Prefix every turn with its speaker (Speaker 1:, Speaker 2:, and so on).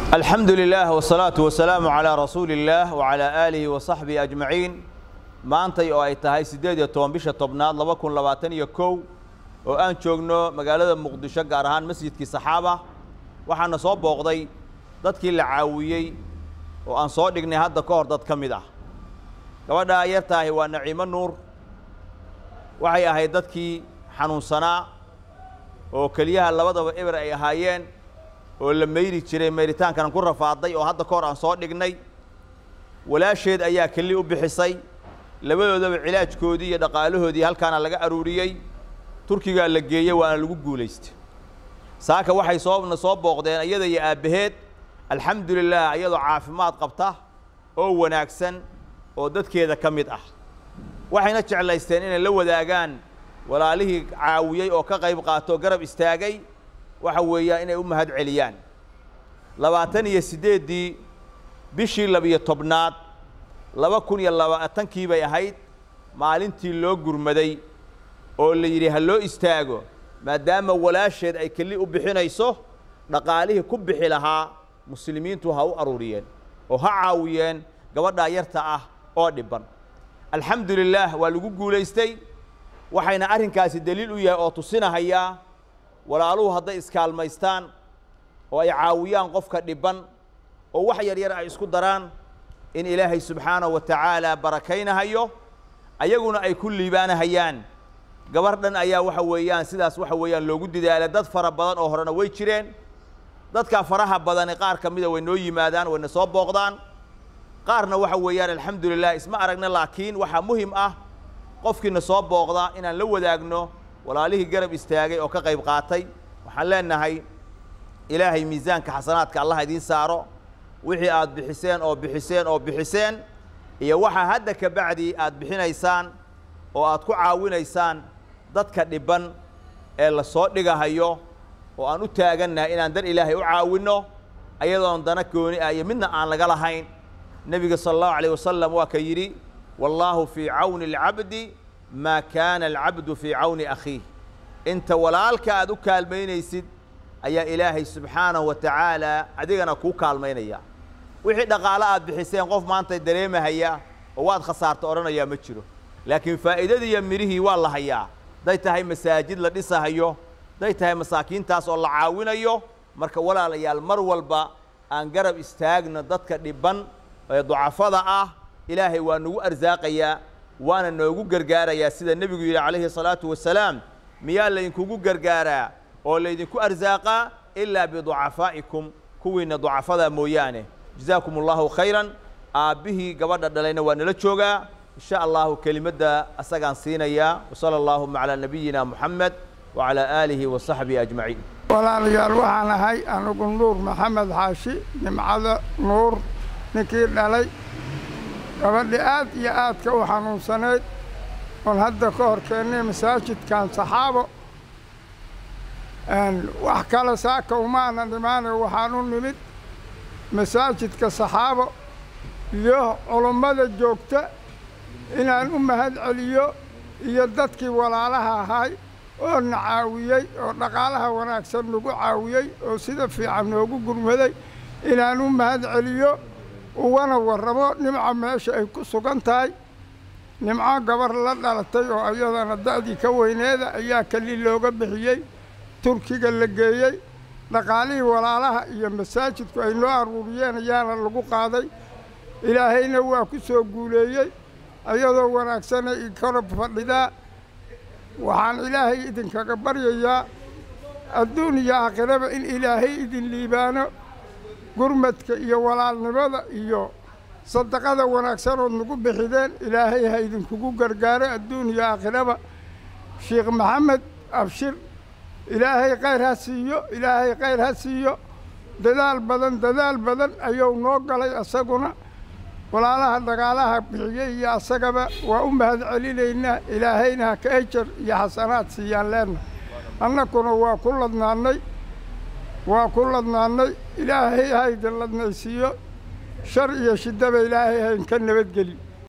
Speaker 1: alxamdu lilah wsalaatu wasalaamu calaa rasuuli illaah wacalaa aalihi wa saxbihi ajmaciin maantay oo ay tahay siddeed iyo toban bisha tobnaad laba kun labaatan iyo kow oo aan joogno magaalada muqdisho gaar ahaan masjidkii saxaaba waxaana soo booqday dadkii la caawiyey oo aan soo dhignay hadda ka hor dad ka mid ah gabadhaa yartaahi waa naciimo nuur waxay ahayd dadkii xanuunsanaa oo keliyaha labadaba eber ay ahaayeen oo la mayri jiray mayritaankan ku rafaaday oo hadda ka hor aan soo dhignay walaasheed ayaa keli u bixisay labadoodaba cilaajkoodii iyo dhaqaalahoodii halkaana laga aruuriyey turkigaa la geeyey waana lagu guulaystay saaka waxay soona soo booqdeen iyada iyo aabbaheed alxamdu lilah iyadoo caafimaad qabta oo wanaagsan oo dadkeeda ka mid ah waxayna jeclaysteen inay la wadaagaan walaalihii caawiyey oo ka qayb qaato garab istaagay waxa weeyaan inay u mahad celiyaan labaatan iyo siddeeddii bishii labiyo tobnaad laba kun iyo labaatankii bay ahayd maalintii loo gurmaday oo la yidhi ha loo istaago maadaama walaasheed ay keli u bixinayso dhaqaalihii ku bixi lahaa muslimiintu ha u aruuriyeen oo ha caawiyeen gabadhaa yarta ah oo dhibban alxamdu lilaah waa lagu guulaystay waxayna arrinkaasi deliil u yahay oo tusinahayaa walaaluhu hadday iskaalmaystaan oo ay caawiyaan qofka dhibban oo wax yar yar ay isku daraan in ilaahay subxaanahu wa tacaala barakaynahayo ayaguna ay ku liibaanahayaan gabar dhan ayaa waxa weeyaan sidaas waxa weeyaan loogu didaalay dad fara badan oo horena way jireen dadkaa faraha badani qaar ka mida way noo yimaadaan wayna soo booqdaan qaarna waxa weeyaan alxamdu lilah isma aragna laakiin waxaa muhim ah qofkiina soo booqda inaan la wadaagno walaalihii garab istaagay oo ka qayb qaatay waxaan leenahay ilaahay miisaanka xasanaadka allah idiin saaro wixii aad bixiseen oo bixiseen oo bixiseen iyo waxaa hadda ka bacdi aad bixinaysaan oo aad ku caawinaysaan dadka dhibban ee la soo dhigahayo oo aan u taagannahay inaan dar ilaahay u caawinno ayadoon dana gooni ah iyo midna aan laga lahayn nebiga sala allahu alayh wasalam waa ka yidhi wallaahu fii cawni alcabdi maa kaana alcabdu fii cawni akhiih inta walaalka aad u kaalmaynaysid ayaa ilaahay subxaanahu wa tacaala adigana kuu kaalmaynaya wixii dhaqaalo aad bixiseen qof maanta dareemahaya oo waad khasaarta odhanayaa ma jiro laakiin faa'iidadii iyo midhihii waa la hayaa hadday tahay masaajid la dhisahayo hadday tahay masaakiintaas oo la caawinayo marka walaalayaal mar walba aan garab istaagno dadka dhibban ee ducafada ah ilaahay waa nagu arsaaqayaa waana noogu gargaarayaa sida nebigu yidhi calayhi salaatu wasalaam miyaa laydinkugu gargaaraa oo laydinku arsaaqaa ilaa biducafaa'ikum kuwiinna ducafada mooyaane jazaakum allahu khayran aabbihii gabadha dhalayna waa nala joogaa in sha allahu kelimadda asagaan siinayaa wasala allaahuma calaa nabiyina moxamed wacalaa aalihi wa saxbihi ajmaciin
Speaker 2: walaalayaal waxaan ahay anigu nuur maxamed xaashi nimcada nuur ninkii dhalay gabadhi aad iyo aadka u xanuunsanayd oon hadda ka hor keennay masaajidkan saxaabo wax kale saaka umaanan imaanayo waxaan u nimid masaajidka saxaabo iyo culummada joogta inaan u mahad celiyo iyo dadkii walaalaha ahay oo na caawiyey oo dhaqaalaha wanaagsan nagu caawiyey oo sida fiican noogu gurmaday inaan u mahad celiyo ugana warramo nimca meesha ay ku sugan tahay nimco gabar la dhalatay oo iyadana da'dii ka weyneeda ayaa keli looga bixiyey turkiga la geeyey dhaqaalihii walaalaha iyo masaajidku ay noo aruuriyeen ayaana lagu qaaday ilaahayna waa ku soo guuleeyey iyadoo wanaagsana i kora fadhidaa waxaan ilaahay idinkaga baryayaa adduun iyo aakhiraba in ilaahay idin liibaano gurmadka iyo walaalnimada iyo sadaqada wanaagsanood nagu bixideen ilaahay ha idinkugu gargaaro adduun iyo aakhiraba sheekh maxamed abshir ilaahay khayr ha siiyo ilaahay khayr ha siiyo dadaal badan dadaal badan ayuu noo galay asaguna walaalaha dhagaalaha bixiyey iyo asagaba waa u mahad celinaynaa ilaahayna ha ka ejar iyo xasanaad siiyaan leenna annakuna waa ku ladnaannay waa ku ladnaannay ilaahay ha idin ladnaysiiyo shar iyo shiddaba ilaahay ha idinka nabadgeli